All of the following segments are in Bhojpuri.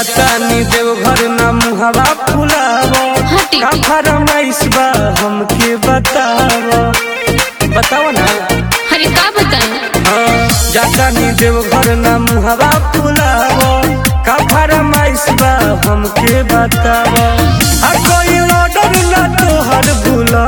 जाता नी देवघर ना मुहवा फुलावा हटी। का फरमाइश बा हमके बतावा बतावा ना अरे का बताएं हाँ जाता नी देवघर ना मुहवा फुलावा का फरमाइश बा हमके बतावा आ कोई ऑर्डर ना तोहर भुला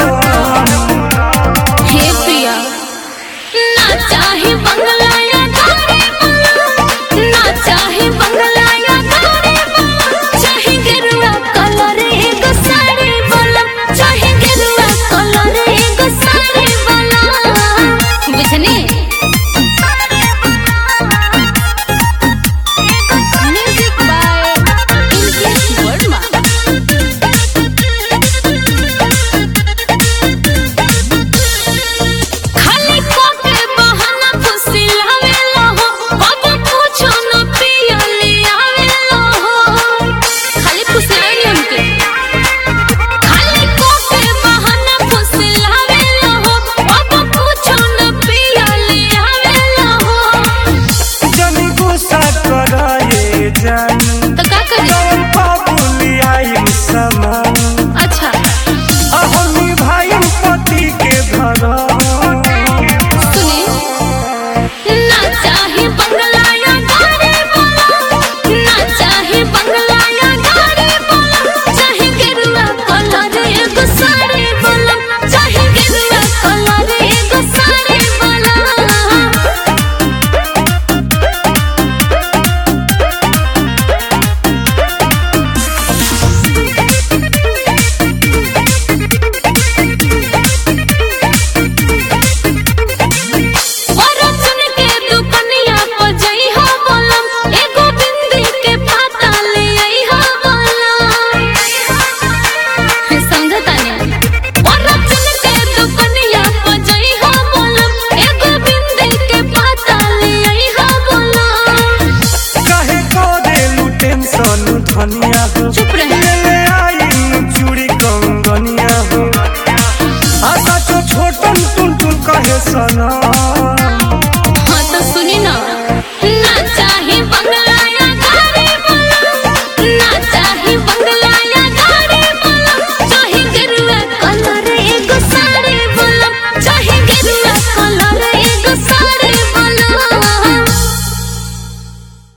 हे प्रिया ना चाहे बंगला या गाड़ी वाला, ना चाहे बंगला या गाड़ी वाला, चाहे गेरुआ कलर एगो साड़ी वाला, चाहे गेरुआ कलर एगो साड़ी वाला। बुझनी म्यूजिक बाय इंग्लिश वर्मा खाली कोके बहाना फुसिलावेला हो बाबा पूछो न पियले आवेला हो खाली फुसिलाई हमके खाली कोके बहाना फुसिलावेला हो बाबा पूछो न पियले आवेला हो जन गुस्सा कराए जानी तो का करे जौन बाबुली आई समान अच्छा अहमी भाई पति के भरा सुने ना चाहे बंगला या गाड़ी वाला ना चाहे बंगला या गाड़ी वाला चाहे गेरुआ कलर एगो साड़ी वाला चाहे गेरुआ कलर एगो साड़ी वाला और चुन के दुकनिया पर जई हो बोलम एगो बिंदी के पाता ले आई हो बोलम समझता नहीं और चुन के दुकनिया पर जई हो बोलम एगो बिंदी के पाता ले आई हो बोलम कहे को देलू टेंशन धनिया हो चुप रहे। ले आई चूड़ी कंगनिया हो आशा तो छोटन टुन टुन कहे सना